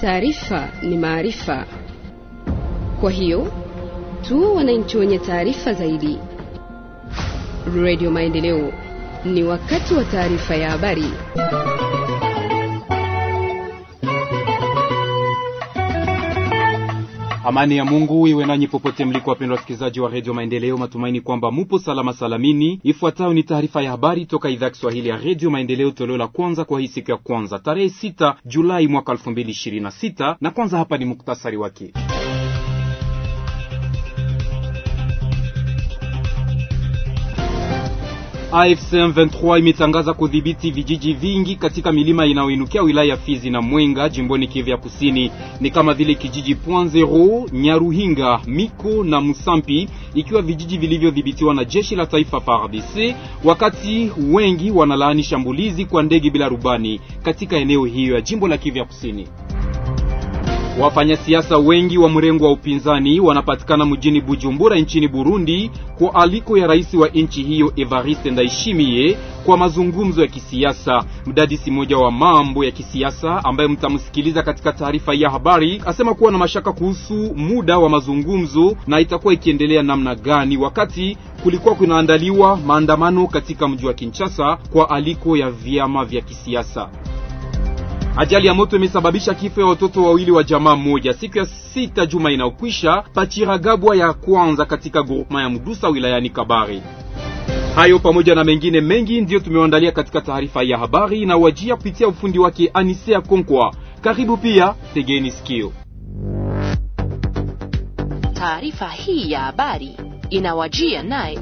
Taarifa ni maarifa, kwa hiyo tuwe wananchi wenye taarifa zaidi. Radio Maendeleo, ni wakati wa taarifa ya habari. Amani ya Mungu iwe nanyi popote mliko, wapendwa wasikilizaji wa redio Maendeleo. Matumaini kwamba mupo salama salamini. Ifuatayo ni taarifa ya habari toka idhaa Kiswahili ya redio Maendeleo, toleo la kwanza kwa hii siku ya kwanza tarehe 6 Julai mwaka 2026, na kwanza hapa ni muktasari wake. AFC M23 imetangaza kudhibiti vijiji vingi katika milima inayoinukia wilaya ya Fizi na Mwenga jimboni Kivu ya Kusini, ni kama vile kijiji Point Zero, Nyaruhinga, Miko na Musampi, ikiwa vijiji vilivyodhibitiwa na jeshi la taifa FARDC, wakati wengi wanalaani shambulizi kwa ndege bila rubani katika eneo hiyo ya jimbo la Kivu ya Kusini. Wafanyasiasa wengi wa mrengo wa upinzani wanapatikana mjini Bujumbura nchini Burundi kwa aliko ya rais wa nchi hiyo Evariste Ndayishimiye kwa mazungumzo ya kisiasa. Mdadisi mmoja wa mambo ya kisiasa ambaye mtamsikiliza katika taarifa ya habari asema kuwa na mashaka kuhusu muda wa mazungumzo na itakuwa ikiendelea namna gani, wakati kulikuwa kunaandaliwa maandamano katika mji wa Kinshasa kwa aliko ya vyama vya kisiasa. Ajali ya moto imesababisha kifo ya watoto wawili wa jamaa moja siku ya sita juma inayokwisha Pachiragabwa ya kwanza katika groupema ya Mdusa wilayani Kabare. Hayo pamoja na mengine mengi ndiyo tumewaandalia katika taarifa ya habari inawajia kupitia ufundi wake Anisea Konkwa. Karibu pia, tegeni sikio. Taarifa hii ya habari inawajia naye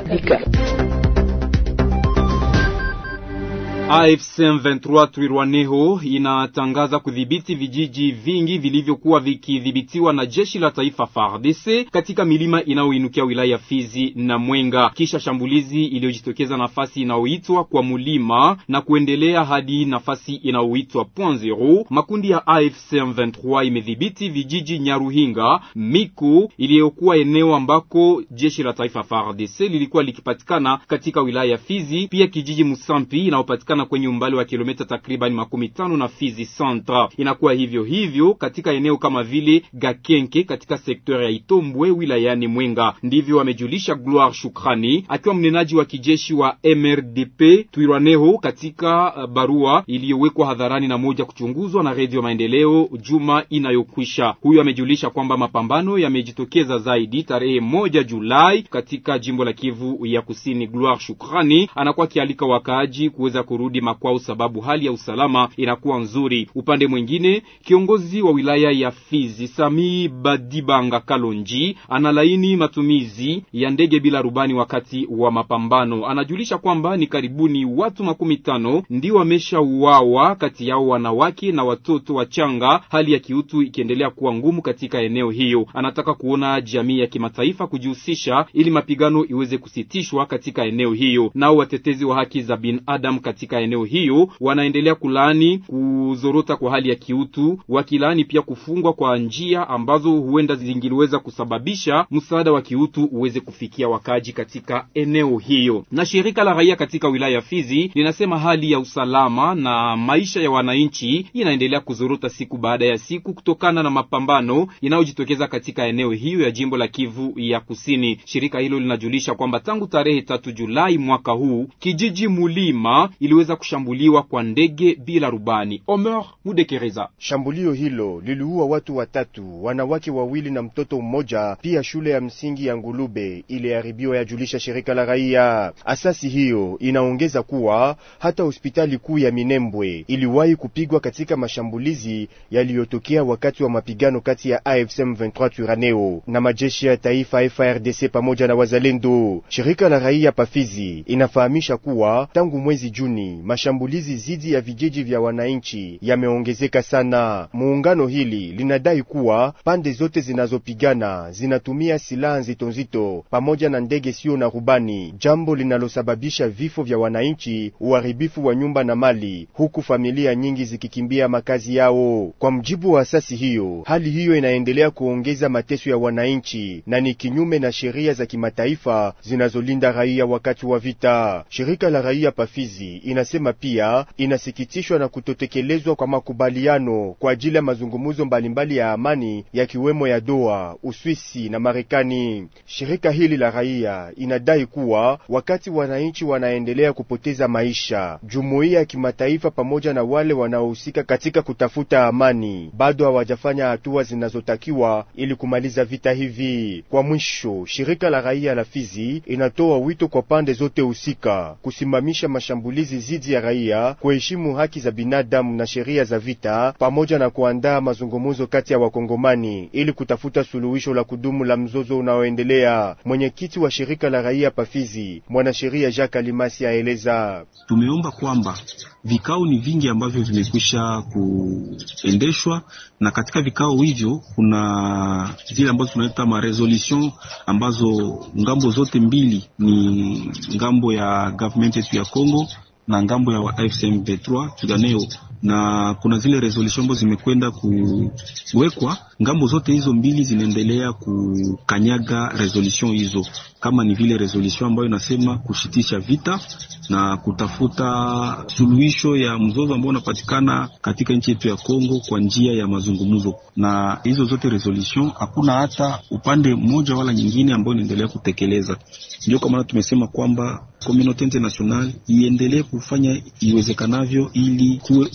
AFC M23 Twirwaneho inatangaza kudhibiti vijiji vingi vilivyokuwa vikidhibitiwa na jeshi la taifa FARDC katika milima inayoinukia wilaya ya Fizi na Mwenga, kisha shambulizi iliyojitokeza nafasi inayoitwa kwa mulima na kuendelea hadi nafasi inayoitwa Point Zero. Makundi ya AFC M23 imedhibiti vijiji Nyaruhinga, Miku iliyokuwa eneo ambako jeshi la taifa FARDC lilikuwa likipatikana katika wilaya ya Fizi, pia kijiji Musampi inayopatikana na kwenye umbali wa kilomita takriban makumi tano na Fizi Centre. Inakuwa hivyo hivyo katika eneo kama vile Gakenke katika sekta ya Itombwe wilayani Mwenga. Ndivyo amejulisha Gloire Shukrani akiwa mnenaji wa kijeshi wa MRDP Twirwaneho katika barua iliyowekwa hadharani na moja kuchunguzwa na Redio Maendeleo juma inayokwisha. Huyo amejulisha kwamba mapambano yamejitokeza zaidi tarehe moja Julai katika jimbo la Kivu ya Kusini. Gloire Shukrani anakuwa akialika wakaaji kuweza kurudi makwao sababu hali ya usalama inakuwa nzuri. Upande mwingine, kiongozi wa wilaya ya Fizi Sami Badibanga Kalonji analaini matumizi ya ndege bila rubani wakati wa mapambano. Anajulisha kwamba ni karibuni watu makumi tano ndio wameshauawa, kati yao wanawake na watoto wachanga, hali ya kiutu ikiendelea kuwa ngumu katika eneo hiyo. Anataka kuona jamii ya kimataifa kujihusisha ili mapigano iweze kusitishwa katika eneo hiyo. Nao watetezi wa haki za binadamu katika eneo hiyo wanaendelea kulaani kuzorota kwa hali ya kiutu, wakilaani pia kufungwa kwa njia ambazo huenda zingiliweza kusababisha msaada wa kiutu uweze kufikia wakaji katika eneo hiyo. Na shirika la raia katika wilaya ya Fizi linasema hali ya usalama na maisha ya wananchi inaendelea kuzorota siku baada ya siku kutokana na mapambano inayojitokeza katika eneo hiyo ya jimbo la Kivu ya Kusini. Shirika hilo linajulisha kwamba tangu tarehe tatu Julai mwaka huu kijiji Mulima iliweza kushambuliwa kwa ndege bila rubani. Omer Mudekereza. Shambulio hilo liliua watu watatu, wanawake wawili na mtoto mmoja. Pia shule ya msingi ya Ngulube iliharibiwa, yajulisha shirika la raia. Asasi hiyo inaongeza kuwa hata hospitali kuu ya Minembwe iliwahi kupigwa katika mashambulizi yaliyotokea wakati wa mapigano kati ya AFC M23 Twirwaneho na majeshi ya taifa FARDC pamoja na wazalendo. Shirika la raia Pafizi inafahamisha kuwa tangu mwezi Juni mashambulizi dhidi ya vijiji vya wananchi yameongezeka sana. Muungano hili linadai kuwa pande zote zinazopigana zinatumia silaha nzito nzito pamoja na ndege sio na rubani, jambo linalosababisha vifo vya wananchi, uharibifu wa nyumba na mali, huku familia nyingi zikikimbia makazi yao. Kwa mjibu wa asasi hiyo, hali hiyo inaendelea kuongeza mateso ya wananchi na ni kinyume na sheria za kimataifa zinazolinda raia wakati wa vita. Shirika la raia Pafizi inasema pia inasikitishwa na kutotekelezwa kwa makubaliano kwa ajili ya mazungumzo mbalimbali ya amani yakiwemo ya Doha, Uswisi na Marekani. Shirika hili la raia inadai kuwa wakati wananchi wanaendelea kupoteza maisha, jumuiya ya kimataifa pamoja na wale wanaohusika katika kutafuta amani bado hawajafanya hatua zinazotakiwa ili kumaliza vita hivi. Kwa mwisho, shirika la raia la Fizi inatoa wito kwa pande zote husika kusimamisha mashambulizi dhidi ya raia, kuheshimu haki za binadamu na sheria za vita, pamoja na kuandaa mazungumzo kati ya wakongomani ili kutafuta suluhisho la kudumu la mzozo unaoendelea. Mwenyekiti wa shirika la raia Pafizi, mwanasheria Jacques Alimasi aeleza: tumeomba kwamba vikao ni vingi ambavyo vimekwisha kuendeshwa, na katika vikao hivyo kuna zile ambazo tunaita ma resolution ambazo ngambo zote mbili ni ngambo ya government yetu ya Congo na ngambo ya AFC M23 Tuganeo, na kuna zile resolution ambazo zimekwenda kuwekwa. Ngambo zote hizo mbili zinaendelea kukanyaga resolution hizo, kama ni vile resolution ambayo inasema kushitisha vita na kutafuta suluhisho ya mzozo ambao unapatikana katika nchi yetu ya Kongo kwa njia ya mazungumzo. Na hizo zote resolution hakuna hata upande mmoja wala nyingine ambao inaendelea kutekeleza. Ndio kwa maana tumesema kwamba community international iendelee kufanya iwezekanavyo ili kuwe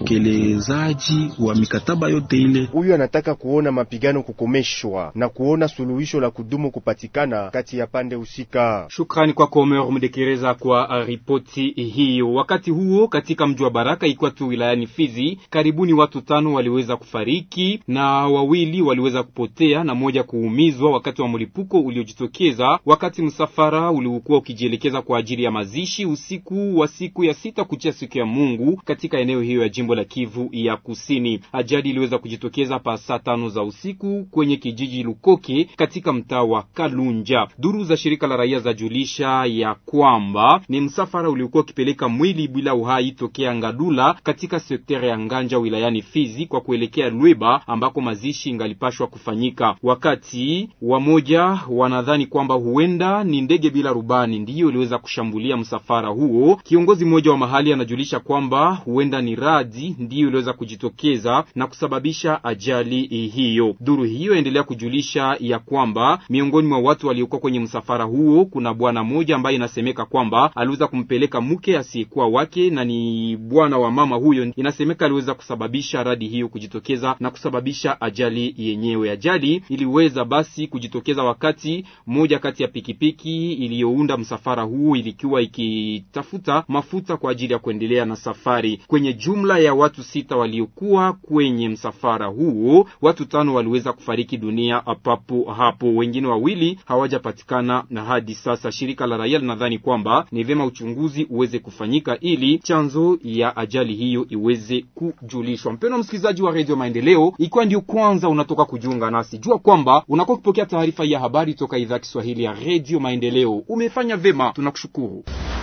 utekelezaji wa mikataba yote ile. Huyu anataka kuona mapigano kukomeshwa na kuona suluhisho la kudumu kupatikana kati ya pande husika. Shukrani kwako Omer Mdekereza kwa ripoti hiyo. Wakati huo katika mji wa Baraka ikiwa tu wilayani Fizi, karibuni watu tano waliweza kufariki na wawili waliweza kupotea na moja kuumizwa wakati wa mlipuko uliojitokeza wakati msafara uliokuwa ukijielekeza kwa ajili ya mazishi usiku wa siku ya sita kuchia siku ya Mungu katika eneo hiyo ya jimbo la Kivu ya Kusini. Ajali iliweza kujitokeza pa saa tano za usiku kwenye kijiji Lukoke katika mtaa wa Kalunja. Duru za shirika la raia zajulisha ya kwamba ni msafara uliokuwa ukipeleka mwili bila uhai tokea Ngadula katika sekta ya Nganja wilayani Fizi kwa kuelekea Lweba ambako mazishi ingalipashwa kufanyika. Wakati wamoja wanadhani kwamba huenda ni ndege bila rubani ndiyo iliweza kushambulia msafara huo. Kiongozi mmoja wa mahali anajulisha kwamba huenda ni radi ndiyo iliweza kujitokeza na kusababisha ajali hiyo. Duru hiyo endelea kujulisha ya kwamba miongoni mwa watu waliokuwa kwenye msafara huo kuna bwana mmoja ambaye inasemeka kwamba aliweza kumpeleka mke asiyekuwa wake na ni bwana wa mama huyo. Inasemeka aliweza kusababisha radi hiyo kujitokeza na kusababisha ajali yenyewe. Ajali iliweza basi kujitokeza wakati moja kati ya pikipiki iliyounda msafara huu ilikuwa ikitafuta mafuta kwa ajili ya kuendelea na safari. Kwenye jumla ya watu sita waliokuwa kwenye msafara huo, watu tano waliweza kufariki dunia papo hapo, wengine wawili hawajapatikana na hadi sasa. Shirika la raia linadhani kwamba ni vyema uchunguzi uweze kufanyika ili chanzo ya ajali hiyo iweze kujulishwa. Mpendwa msikilizaji wa Radio Maendeleo, ikiwa ndio kwanza unatoka kujiunga nasi, jua kwamba unakuwa ukipokea taarifa ya habari toka idhaa Kiswahili ya Radio Maendeleo. Umefanya vyema, tunakushukuru.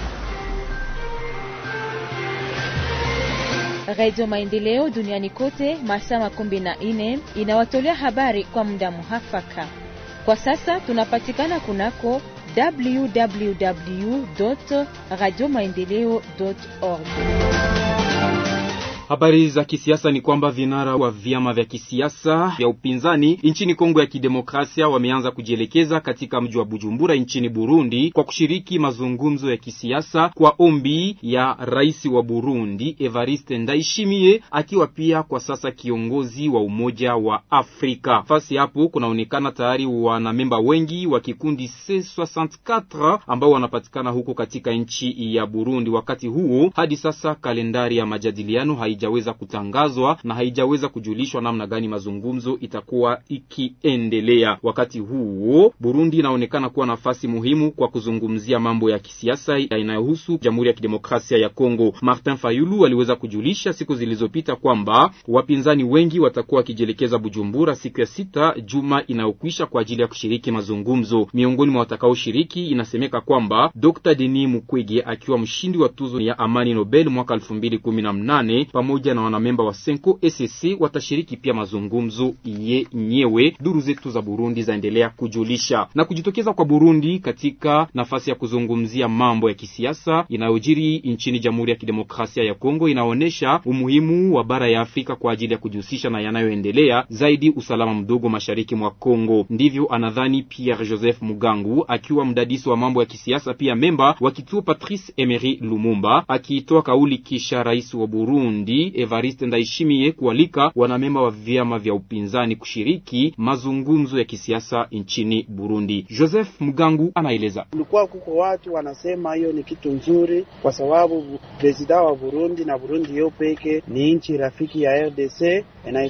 Radio Maendeleo duniani kote masaa makumi na nne inawatolea habari kwa muda muhafaka. Kwa sasa tunapatikana kunako www radio maendeleo org. Habari za kisiasa ni kwamba vinara wa vyama vya kisiasa vya upinzani nchini Kongo ya Kidemokrasia wameanza kujielekeza katika mji wa Bujumbura nchini Burundi kwa kushiriki mazungumzo ya kisiasa kwa ombi ya rais wa Burundi Evariste Ndayishimiye, akiwa pia kwa sasa kiongozi wa Umoja wa Afrika. Fasi hapo kunaonekana tayari wanamemba wengi wa kikundi C64 ambao wanapatikana huko katika nchi ya Burundi. Wakati huo hadi sasa kalendari ya majadiliano haijaweza kutangazwa na haijaweza kujulishwa namna gani mazungumzo itakuwa ikiendelea. Wakati huo Burundi inaonekana kuwa nafasi muhimu kwa kuzungumzia mambo ya kisiasa inayohusu Jamhuri ya Kidemokrasia ya Kongo. Martin Fayulu aliweza kujulisha siku zilizopita kwamba wapinzani wengi watakuwa wakijielekeza Bujumbura siku ya sita juma inayokwisha kwa ajili ya kushiriki mazungumzo. Miongoni mwa watakaoshiriki inasemeka kwamba Dr. Denis Mukwege akiwa mshindi wa tuzo ya amani Nobel mwaka elfu mbili kumi na mnane pamoja pamoja na wanamemba wa Senko SSC watashiriki pia mazungumzo yenyewe, duru zetu za Burundi zaendelea kujulisha. Na kujitokeza kwa Burundi katika nafasi ya kuzungumzia mambo ya kisiasa inayojiri nchini Jamhuri ya Kidemokrasia ya Kongo inaonyesha umuhimu wa bara ya Afrika kwa ajili ya kujihusisha na yanayoendelea, zaidi usalama mdogo mashariki mwa Kongo. Ndivyo anadhani Pierre Joseph Mugangu akiwa mdadisi wa mambo ya kisiasa, pia memba wa kituo Patrice Emery Lumumba, akiitoa kauli kisha rais wa Burundi Evariste Ndayishimiye kualika wanamemba wa vyama vya upinzani kushiriki mazungumzo ya kisiasa nchini Burundi. Joseph Mugangu anaeleza. Kulikuwa kuko watu wanasema hiyo ni kitu nzuri, kwa sababu presida wa Burundi na Burundi yo peke ni nchi rafiki ya RDC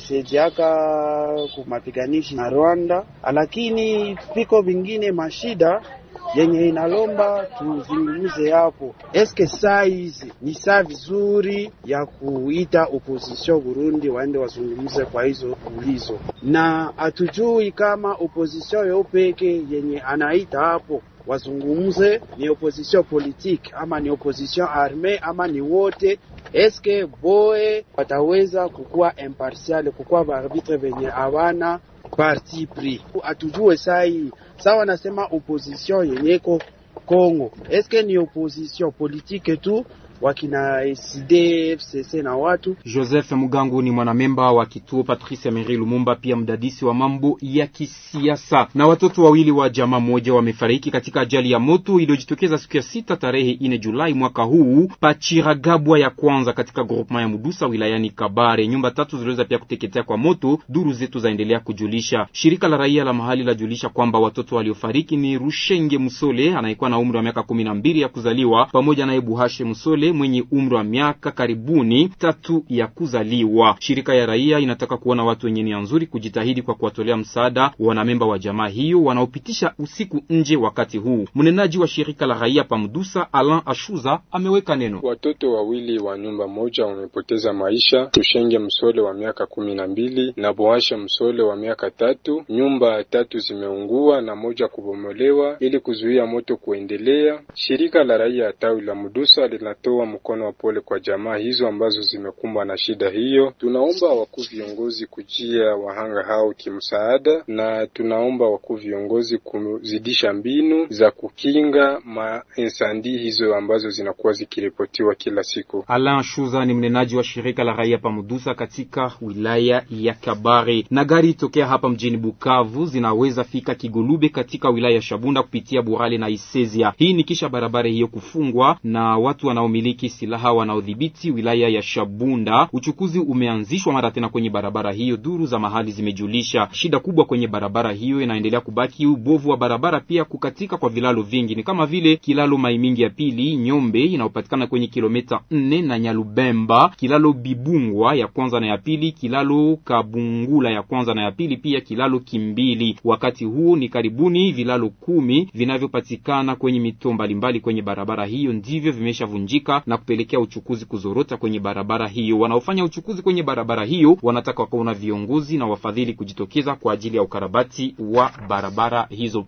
inaisaidiaka kumapiganishi na Rwanda, lakini viko vingine mashida yenye inalomba tuzungumze hapo. Eske saa hizi ni saa vizuri ya kuita opposition Burundi waende wazungumze kwa hizo ulizo, na hatujui kama opposition yo peke yenye anaita hapo wazungumze ni opposition politique ama ni opposition arme ama ni wote. Eske boe wataweza kukuwa impartial, kukuwa baarbitre venye hawana parti pris? Atujue sai sawa, nasema opposition yenyeko Kongo, eske ni opposition politique tu wakina SD FCC na watu. Joseph Mugangu ni mwanamemba wa kituo Patrice Emery Lumumba, pia mdadisi wa mambo ya kisiasa. Na watoto wawili wa jamaa moja wamefariki katika ajali ya moto iliyojitokeza siku ya sita tarehe ine Julai mwaka huu Pachiragabwa ya kwanza katika groupement ya Mudusa wilayani Kabare. Nyumba tatu ziliweza pia kuteketea kwa moto, duru zetu zaendelea kujulisha. Shirika la raia la mahali lajulisha kwamba watoto waliofariki ni Rushenge Musole anayekuwa na umri wa miaka kumi na mbili ya kuzaliwa pamoja naye Buhashe Musole mwenye umri wa miaka karibuni tatu ya kuzaliwa. Shirika ya raia inataka kuona watu wenye nia nzuri kujitahidi kwa kuwatolea msaada wanamemba wa jamaa hiyo wanaopitisha usiku nje wakati huu. Mnenaji wa shirika la raia Pamdusa, Alan Ashuza, ameweka neno. Watoto wawili wa nyumba moja wamepoteza maisha, Tushenge Msole wa miaka kumi na mbili na Boasha Msole wa miaka tatu. Nyumba tatu zimeungua na moja kubomolewa ili kuzuia moto kuendelea. Shirika la raia ya tawi la Mudusa linatoa mkono wa pole kwa jamaa hizo ambazo zimekumbwa na shida hiyo. Tunaomba wakuu viongozi kujia wahanga hao kimsaada, na tunaomba wakuu viongozi kuzidisha mbinu za kukinga mainsandi hizo ambazo zinakuwa zikiripotiwa kila siku. Alain Shuza ni mnenaji wa shirika la raia Pamudusa katika wilaya ya Kabare. Na gari tokea hapa mjini Bukavu zinaweza fika Kigolube katika wilaya ya Shabunda kupitia Burale na Isezia. Hii ni kisha barabara hiyo kufungwa na watu wanaomiliki silaha wanaodhibiti wilaya ya Shabunda. Uchukuzi umeanzishwa mara tena kwenye barabara hiyo, duru za mahali zimejulisha. Shida kubwa kwenye barabara hiyo inaendelea kubaki ubovu wa barabara, pia kukatika kwa vilalo vingi, ni kama vile kilalo Maimingi ya pili Nyombe inayopatikana kwenye kilomita nne na Nyalubemba, kilalo Bibungwa ya kwanza na ya pili, kilalo Kabungula ya kwanza na ya pili, pia kilalo Kimbili. Wakati huu ni karibuni vilalo kumi vinavyopatikana kwenye mito mbalimbali kwenye barabara hiyo ndivyo vimeshavunjika na kupelekea uchukuzi kuzorota kwenye barabara hiyo. Wanaofanya uchukuzi kwenye barabara hiyo wanataka kuona viongozi na wafadhili kujitokeza kwa ajili ya ukarabati wa barabara hizo.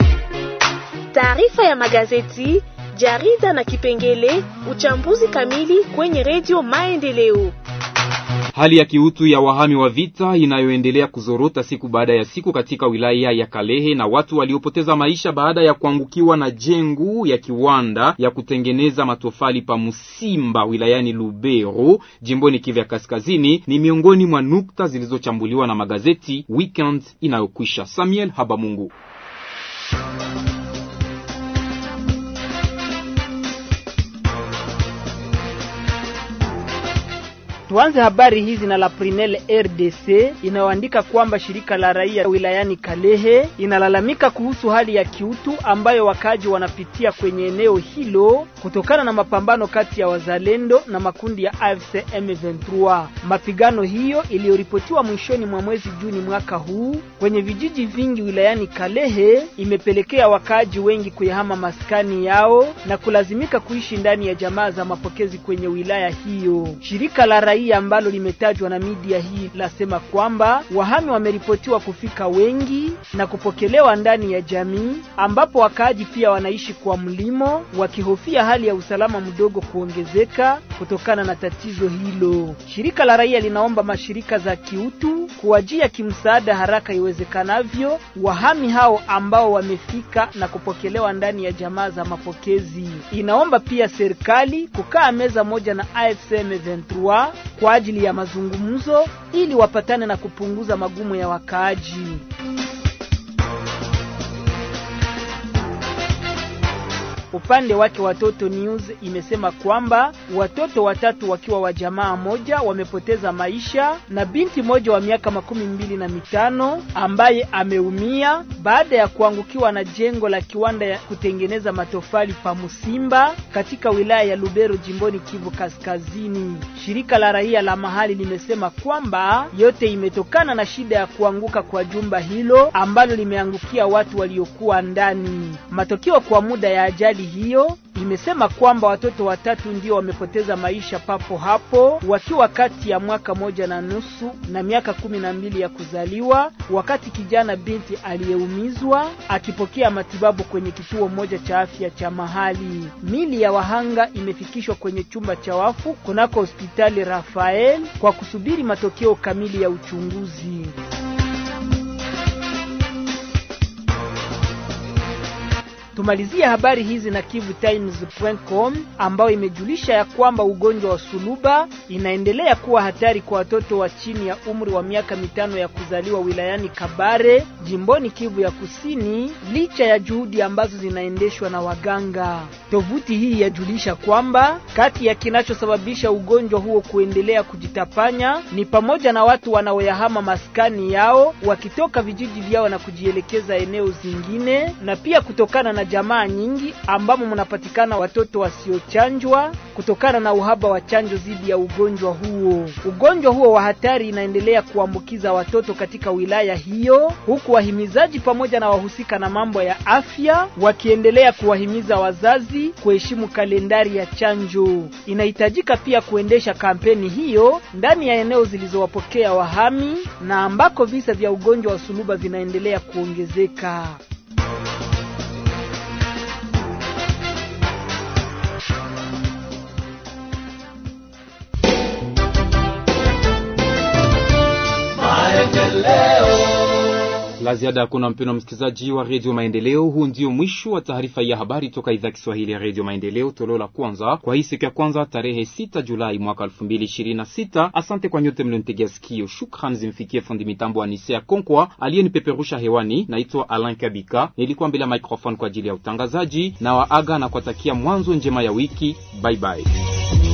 Taarifa ya magazeti, jarida na kipengele uchambuzi kamili kwenye redio Maendeleo. Hali ya kiutu ya wahami wa vita inayoendelea kuzorota siku baada ya siku katika wilaya ya Kalehe na watu waliopoteza maisha baada ya kuangukiwa na jengo ya kiwanda ya kutengeneza matofali pa Musimba wilayani Lubero jimboni Kivu ya Kaskazini ni miongoni mwa nukta zilizochambuliwa na magazeti weekend inayokwisha. Samuel Habamungu. Tuanze habari hizi na la Prinel RDC inayoandika kwamba shirika la raia wilayani Kalehe inalalamika kuhusu hali ya kiutu ambayo wakaji wanapitia kwenye eneo hilo kutokana na mapambano kati ya wazalendo na makundi ya AFC M23. Mapigano hiyo iliyoripotiwa mwishoni mwa mwezi Juni mwaka huu kwenye vijiji vingi wilayani Kalehe imepelekea wakaaji wengi kuyahama maskani yao na kulazimika kuishi ndani ya jamaa za mapokezi kwenye wilaya hiyo. Shirika la raia raia ambalo limetajwa na media hii lasema kwamba wahami wameripotiwa kufika wengi na kupokelewa ndani ya jamii, ambapo wakaaji pia wanaishi kwa mlimo, wakihofia hali ya usalama mdogo kuongezeka kutokana na tatizo hilo. Shirika la raia linaomba mashirika za kiutu kuwajia kimsaada haraka iwezekanavyo wahami hao ambao wamefika na kupokelewa ndani ya jamaa za mapokezi. Inaomba pia serikali kukaa meza moja na AFC M23 kwa ajili ya mazungumzo ili wapatane na kupunguza magumu ya wakaaji. Upande wake Watoto News imesema kwamba watoto watatu wakiwa wa jamaa moja wamepoteza maisha na binti moja wa miaka makumi mbili na mitano ambaye ameumia baada ya kuangukiwa na jengo la kiwanda ya kutengeneza matofali pa Musimba katika wilaya ya Lubero jimboni Kivu Kaskazini. Shirika la raia la mahali limesema kwamba yote imetokana na shida ya kuanguka kwa jumba hilo ambalo limeangukia watu waliokuwa ndani. Matokeo kwa muda ya ajali hiyo imesema kwamba watoto watatu ndio wamepoteza maisha papo hapo wakiwa kati ya mwaka moja na nusu na miaka kumi na mbili ya kuzaliwa, wakati kijana binti aliyeumizwa akipokea matibabu kwenye kituo moja cha afya cha mahali. Mili ya wahanga imefikishwa kwenye chumba cha wafu kunako hospitali Rafael kwa kusubiri matokeo kamili ya uchunguzi. Tumalizie habari hizi na KivuTimes.com ambayo imejulisha ya kwamba ugonjwa wa suluba inaendelea kuwa hatari kwa watoto wa chini ya umri wa miaka mitano ya kuzaliwa wilayani Kabare, jimboni Kivu ya Kusini, licha ya juhudi ambazo zinaendeshwa na waganga. Tovuti hii yajulisha kwamba kati ya kinachosababisha ugonjwa huo kuendelea kujitapanya ni pamoja na watu wanaoyahama maskani yao wakitoka vijiji vyao na kujielekeza eneo zingine na pia kutokana na jamaa nyingi ambamo mnapatikana watoto wasiochanjwa kutokana na uhaba wa chanjo dhidi ya ugonjwa huo. Ugonjwa huo wa hatari inaendelea kuambukiza watoto katika wilaya hiyo, huku wahimizaji pamoja na wahusika na mambo ya afya wakiendelea kuwahimiza wazazi kuheshimu kalendari ya chanjo. Inahitajika pia kuendesha kampeni hiyo ndani ya eneo zilizowapokea wahami na ambako visa vya ugonjwa wa suluba vinaendelea kuongezeka. La ziada hakuna, mpendo msikilizaji wa redio Maendeleo. Huu ndio mwisho wa taarifa ya habari toka idhaa Kiswahili ya redio Maendeleo, toleo la kwanza kwa hii siku ya kwanza tarehe 6 Julai mwaka 2026. Asante kwa nyote mlionitegea sikio. Shukran zimfikie fundi mitambo wa Nisea Konkwa aliyenipeperusha hewani. Naitwa Alain Kabika, nilikuwa mbele ya microphone kwa ajili ya utangazaji na waaga na kuwatakia mwanzo njema ya wiki. Bye bye.